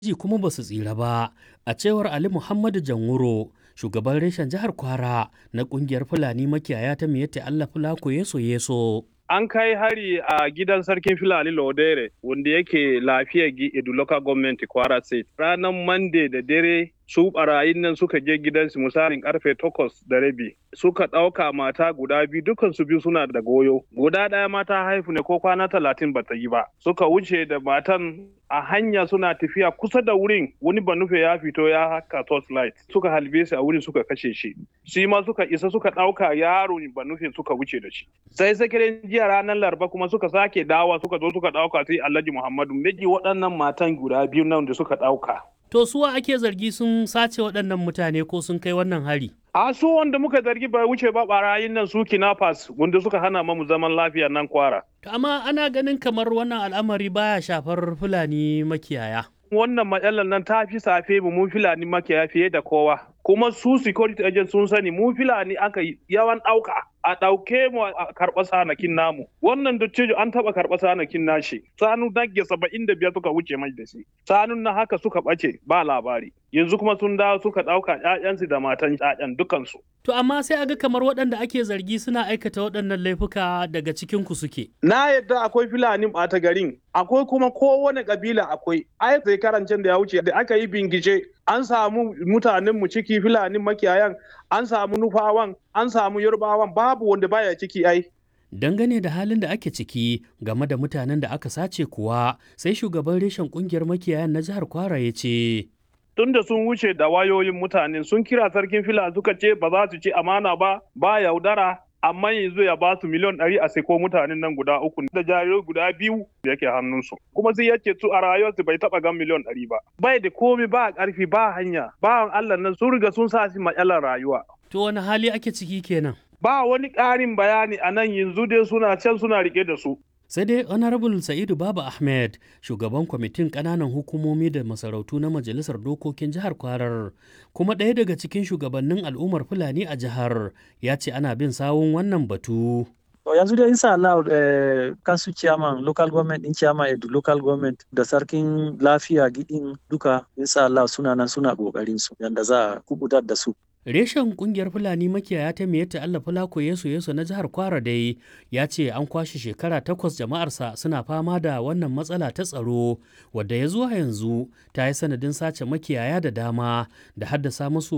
ji kuma ba su tsira ba a cewar ali muhammadu janwuro shugaban reshen jihar kwara na kungiyar fulani makiyaya ta miyatta allah fulako yeso yeso an kai hari a gidan sarkin filani lodere wanda yake lafiya edu local government kwara state ranar monday da dare su barayin nan suka je gidansu misalin karfe takwas da rabi suka ɗauka mata guda biyu dukan su biyu suna da goyo guda ɗaya mata haifu ne ko kwana talatin ba ta yi ba suka wuce da matan a hanya suna tafiya kusa da wurin wani banufe ya fito ya haka torchlight suka halbe shi a wurin suka kashe shi shi ma suka isa suka ɗauka yaro banufe suka wuce da shi sai sakirin jiya ranar laraba kuma suka sake dawa suka zo suka ɗauka sai alhaji muhammadu miji waɗannan matan guda biyu nan da suka ɗauka To suwa ake zargi sun sace waɗannan mutane ko sun kai wannan hari? A su wanda muka zargi bai wuce ba barayin nan su kinafas wanda suka hana mamu zaman lafiya nan kwara. Amma ana ganin kamar wannan al'amari baya shafar Fulani makiyaya. Wannan matsalar nan ta fi safe mu mun Fulani makiyaya fiye da kowa. Kuma su security agent sun sani mu Fulani aka yawan ɗauka. a ɗauke mu a karɓa sanakin namu wannan dattijo an taɓa karɓa sanakin nashi sanu nage saba'in da biyar suka wuce mai da shi sanun na haka suka ɓace ba labari yanzu kuma sun dawo suka ɗauka ƴaƴansu da matan ƴaƴan dukansu. To amma sai aga kamar waɗanda ake zargi suna aikata waɗannan laifuka daga cikin ku suke. Na yadda akwai Fulani ɓata garin akwai kuma kowane ƙabila akwai ai sai karancin da ya wuce da aka yi bingice an samu mutanen mu ciki Fulani makiyayan an samu nufawan an samu yarbawan babu wanda baya ciki ai dangane da halin da ake ciki game da mutanen da aka sace kuwa sai shugaban reshen kungiyar makiyayan na jihar kwara ya ce tunda sun wuce da wayoyin mutane sun kira sarkin fila suka ce ba za su ci amana ba ba yaudara amma yanzu ya ba su miliyan ɗari a seko mutanen nan guda uku da jarirai guda biyu da yake hannunsu kuma sai yace su a rayuwarsu bai taɓa gan miliyan ɗari ba bai da komi ba ƙarfi ba hanya bawan Allah nan sun riga sun sa shi matsalar rayuwa to wani hali ake ciki kenan ba wani ƙarin bayani a nan yanzu dai suna can suna rike da su sai dai honorable sa'idu baba ahmed shugaban kwamitin ƙananan hukumomi da masarautu na majalisar dokokin jihar kwarar kuma ɗaya daga cikin shugabannin al'ummar fulani a jihar ya ce ana bin sawun wannan batu To yanzu dai insha Allah eh, kansu chairman local government din chairman edu local government da sarkin lafiya gidin duka insha Allah suna nan suna kokarin su yanda za a kubutar da su. Reshen kungiyar Fulani makiyaya ta Miyatta Allah Fulako Yesu Yesu na jihar Kwara dai ya ce an kwashe shekara takwas jama'arsa suna fama da wannan matsala ta tsaro wadda ya zuwa yanzu ta yi sanadin sace makiyaya da dama da haddasa musu